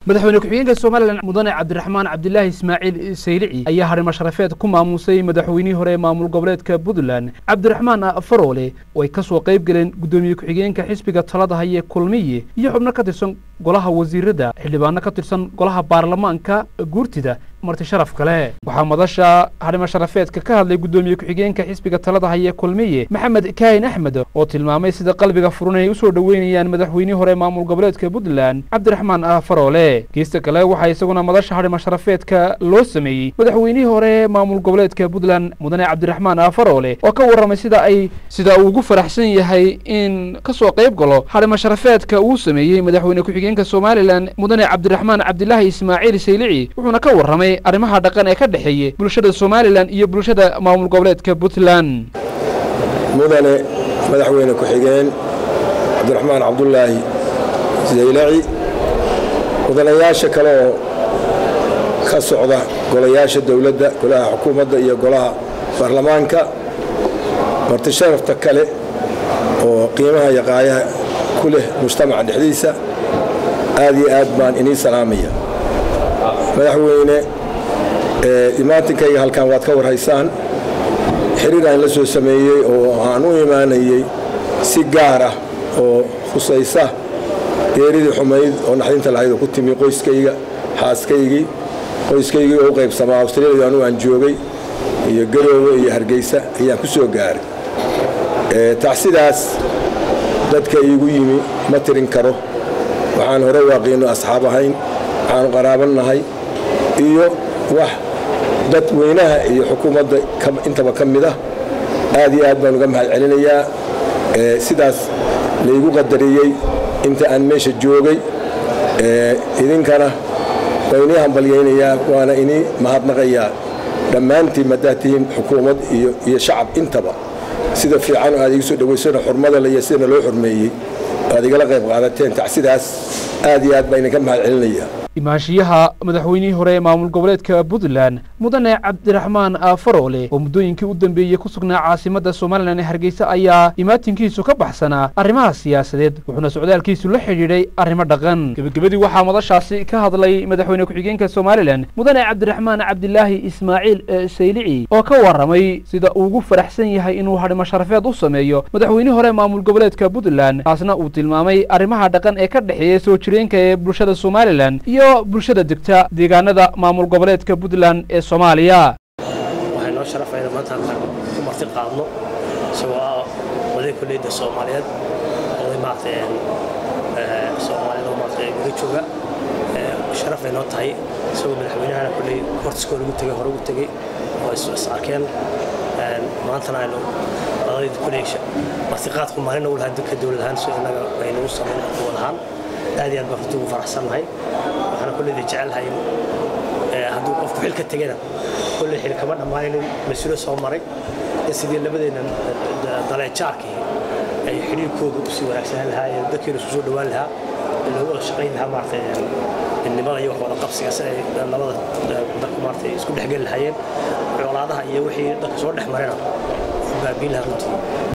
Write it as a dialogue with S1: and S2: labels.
S1: madaxweyne ku-xigeenka somalilan mudane cabdiraxmaan cabdilaahi ismaaciil saylici ayaa harimo sharafeed ku maamuusay madaxweynihii hore ee maamul goboleedka puntland cabdiraxmaan faroole oo ay ka soo qayb galeen guddoomiye ku-xigeenka xisbiga talada haye kulmiye iyo xubno ka tirsan golaha wasiirada xildhibaano ka tirsan golaha baarlamaanka guurtida marti sharaf kale waxaa madasha harimo sharafeedka ka hadlay guddoomiye ku-xigeenka xisbiga talada haye kulmiye maxamed kaahin axmed oo tilmaamay sida qalbiga furan ay u soo dhoweynayaan madaxweynihii hore maamul goboleedka puntland cabdiraxmaan faroole geesta kale waxaa isaguna madasha harimo sharafeedka loo sameeyey madaxweynihii hore maamul goboleedka puntland mudane cabdiraxmaan faroole oo ka warramay sida ay sida uu ugu faraxsan yahay in ka soo qayb galo harimo sharafeedka uu sameeyey madaxweyne ku-xigeenka somalilan mudane cabdiraxmaan cabdilaahi ismaaciil saylici wuxuuna ka warramay arrimaha dhaqan ee ka dhexeeya bulshada somalilan iyo bulshada maamul goboleedka puntland
S2: mudane madaxweyne ku-xigeen cabdiraxmaan cabdulaahi saylaci mudanayaasha kale oo ka socda golayaasha dowladda golaha xukuumadda iyo golaha baarlamaanka marti sharafta kale oo qiimaha iyo qaayaha ku leh mujtamaca dhexdiisa aad iyo aad baan inii salaamaya madaxweyne imaantinkayga halkan waad ka warhaysaan xiriir aan la soo sameeyey oo aan u imaanayey si gaar ah oo khusaysa geeridii xumayd oo naxdinta lahayd oo ku timi qoyskayga xaaskaygii qoyskaygii oo u qaybsamaa australiya anu aan joogay iyo garoowe iyo hargeysa ayaan ku soo gaaray tacsidaas dadka iigu yimi ma tirin karo waxaan hore waaqiino asxaab ahayn waxaanu qaraabannahay iyo wax dadweynaha iyo xukuumadda intaba ka mid ah aad iyo aad baan uga mahad celinayaa sidaas laygu qadariyey inta aan meesha joogay idinkana waa inii hambalyaynayaa waana inii mahadnaqayaa dhammaantiin maddaad tihiin xukuumad iyo shacab intaba sida fiican aad igu soo dhowaysona xurmada le iyo sidana loo xurmeeyey aad igala qayb qaadateen tacsidaas aad iyo aad baa idinka mahad celinayaa
S1: imaanshiyaha madaxweynihii hore ee maamul goboleedka puntland mudane cabdiraxmaan faroole oo muddooyinkii u dambeeyey ku sugnaa caasimadda somalilan ee hargeysa ayaa imaatinkiisu ka baxsanaa arrimaha siyaasadeed wuxuuna socdaalkiisu la xidhiidhay arrimo dhaqan gebagabadii waxaa madashaasi ka hadlay madaxweyne ku-xigeenka somalilan mudane cabdiraxmaan cabdilaahi ismaaciil saylici oo ka warramay sida uu ugu faraxsan yahay inuu hadhimo sharafeed u sameeyo madaxweynihii hore maamul goboleedka puntland taasna uu tilmaamay arrimaha dhaqan ee ka dhexeeya soo jireenka ee bulshada somalilan iyo bulshada degta deegaanada maamul goboleedka puntland ee soomaaliya
S3: waxay noo sharafayna maanta halkaan ku marti qaadno isagoo ah oday kolleyda soomaaliyeed oday maaragtay soomaaliyeed oo maaragtay guri jooga sharafay noo tahay isagoo madaxweynahana kolley hortiskoo lagu tegay hore ugu tegey oo is arkeen maantana aynu odayda kolley martiqaadku maalin ugu lahaa dadka dowlad ahaan si innaga aynu u samayn wad ahaan aad iyo aad baan runtii ugu faraxsannahay waxaana kolleyda jecelnahay hadduu qofku xil ka tegana kolley xil kama dhammaanin mas-uulo soo maray in sidii labadeenna daleejaarkii ay xidhiirkoodu usii wanaagsanaan lahaa ee dadkeena isku soo dhowaan lahaa loogu wada shaqayn lahaa maaragtay midnimada iyo wax wada qabsiga si ay labada dadku maaragtay isku dhexgeli lahaayeen colaadaha iyo wixii dadka soo dhex marina baabiin lahaa runtii